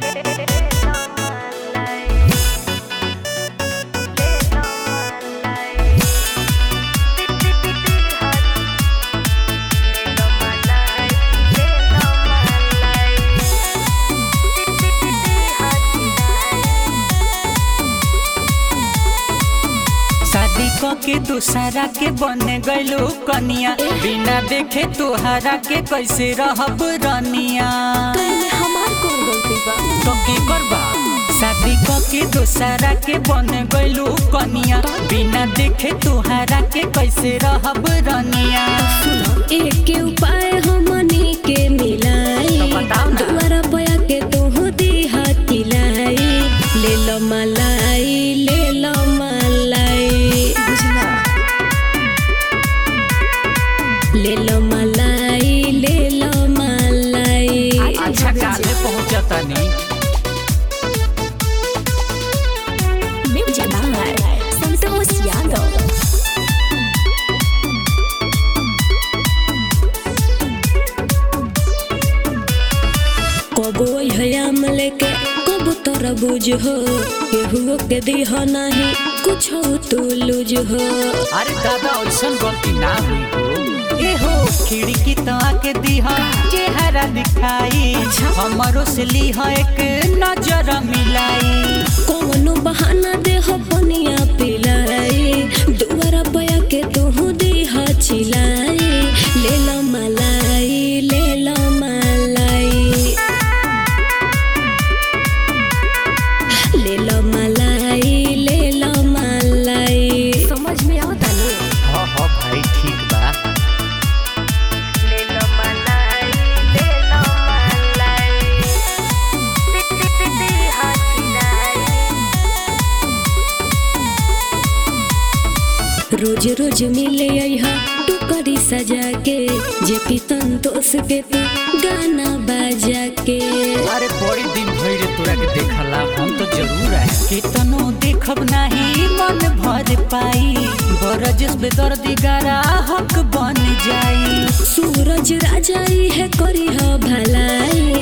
शादी क के दूसरा के बन गइलू कनिया बिना देखे तोहरा के कैसे रहब रनिया कहीं हमार कौन गलती बा तो की करबा शादी क के दूसरा के बन गइलू कनिया बिना देखे तोहरा के कैसे रहब रनिया एक के उपाय हमनी के मिलाई तो बताओ ना। दुआरा पया के तोह दिहा तिलाई ले लो मलाई ले लो मलाई बुझला ले लो मलाई ले लो मलाई अच्छा काले पहुंचतनी म्यूजिक बाय संतोष यादव कबो हयाम लेके कब तरबूज हो केहुओ के दिह नहीं कुछ तो लूज हो अरे दादा ऐसन गलती ना हुई हो ए हो खिड़की तो आके दीहा चेहरा दिखाई हमरो से लीहा एक नजर मिलाई कौनो बहाना देह पनिया पिलाई दुआरा पया के तू दिह चिलाई ले लो मलाई ले लो मलाई ले लो मलाई ले लो मलाई समझ में आता ना हाँ हाँ भाई ठीक बा ले लो मलाई ले लो मलाई रोज रोज मिले यहाँ टुकड़ी सजा के जे पीतन तोस के तू गाना बजा के अरे बड़ी दिन भइले तोरा के देखला हम तो जरूर आए कितनो देखब नाही मन भर पाई बरजस बेदर्दी गारा हक बन जाई सूरज राजा है करी ह भलाई